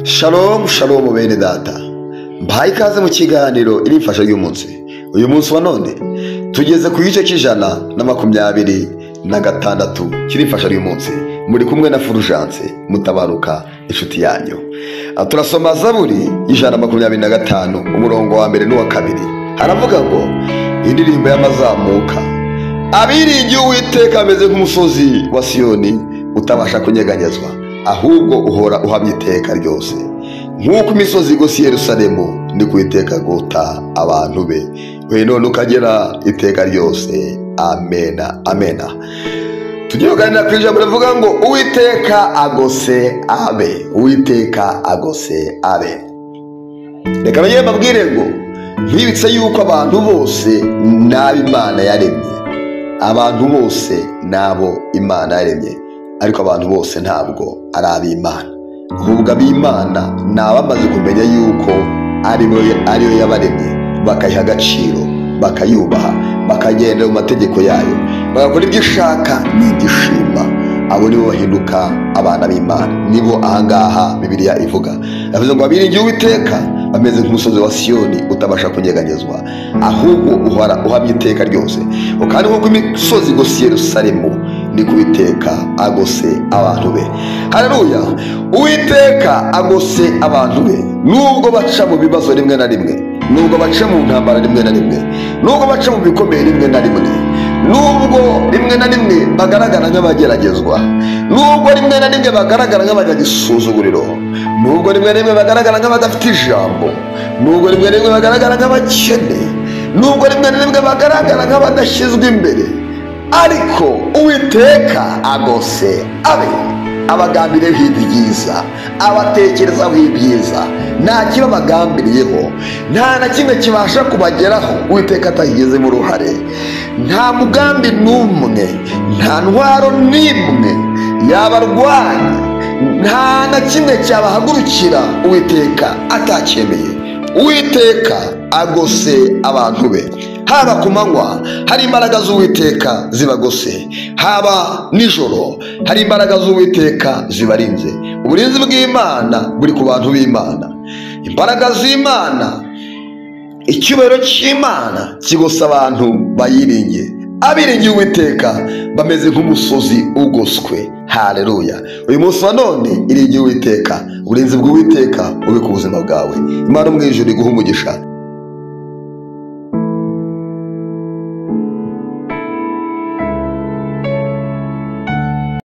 shalomu shalomu bene data mbaye ikaze mu kiganiro irifasha ry'umunsi uyu munsi wa none tugeze ku gice cy'ijana na makumyabiri na gatandatu cy'irifasha ry'umunsi muri kumwe na furujanse mutabaruka inshuti yanyu turasoma zaburi ijana na makumyabiri na gatanu umurongo wa mbere n'uwa kabiri haravuga ngo indirimbo y'amazamuka abiringiye uwiteka ameze nk'umusozi wa siyoni utabasha kunyeganyezwa ahubwo uhora uhamya iteka ryose nk'uko imisozi igose i yerusalemu ni ku iteka guta abantu be we none ukagera iteka ryose amena amena tujye kuganira ku ijambo rivuga ngo uwiteka agose abe uwiteka agose abe reka bagere babwire ngo ntibitse yuko abantu bose n'abo imana yaremye abantu bose n'abo imana yaremye ariko abantu bose ntabwo ari ab'imana ahubwo ab'imana ni abamaze kumenya yuko ariyo yabaremye bakayiha agaciro bakayubaha bakagendera mu mategeko yayo bagakora ibyo ishaka n'ibyo ishima abo nibo bahinduka abana b'imana nibo ahangaha bibiriya ivuga yavuze ngo abiringiye uwiteka bameze nk'umusozi wa siyoni utabasha kunyeganyezwa ahubwo uhora uhamya iteka ryose kandi nk'uko imisozi igose yerusalemu ni ku iteka agose abantu be hareruya uwiteka agose abantu be nubwo baca mu bibazo rimwe na rimwe nubwo baca mu ntambara rimwe na rimwe nubwo baca mu bikomeye rimwe na rimwe nubwo rimwe na rimwe bagaragara nk'abageragezwa nubwo rimwe na rimwe bagaragara nk'abajya gisuzuguriro nubwo rimwe na rimwe bagaragara nk'abadafite ijambo nubwo rimwe na rimwe bagaragara nk'abakene nubwo rimwe na rimwe bagaragara nk'abadashyizwe imbere ariko uwiteka agose abe abagambiriyeho ibyiza abatekerezaho ibyiza nta kibabagambiriyeho nta na kimwe kibasha kubageraho uwiteka atagizemo uruhare nta mugambi n'umwe nta ntwaro n'imwe yabarwanya nta na kimwe cyabahagurukira uwiteka atacyemeye uwiteka agose abantu be haba ku manywa hari imbaraga z'uwiteka zibagose haba nijoro hari imbaraga z'uwiteka zibarinze uburinzi bw'imana buri ku bantu b'imana imbaraga z'imana icyubahiro cy'imana kigose abantu bayiringiye abiringiye uwiteka bameze nk'umusozi ugoswe hareruya uyu munsi wa none iringiye uwiteka uburinzi bw'uwiteka bube ku buzima bwawe imana umwijuru iguha umugisha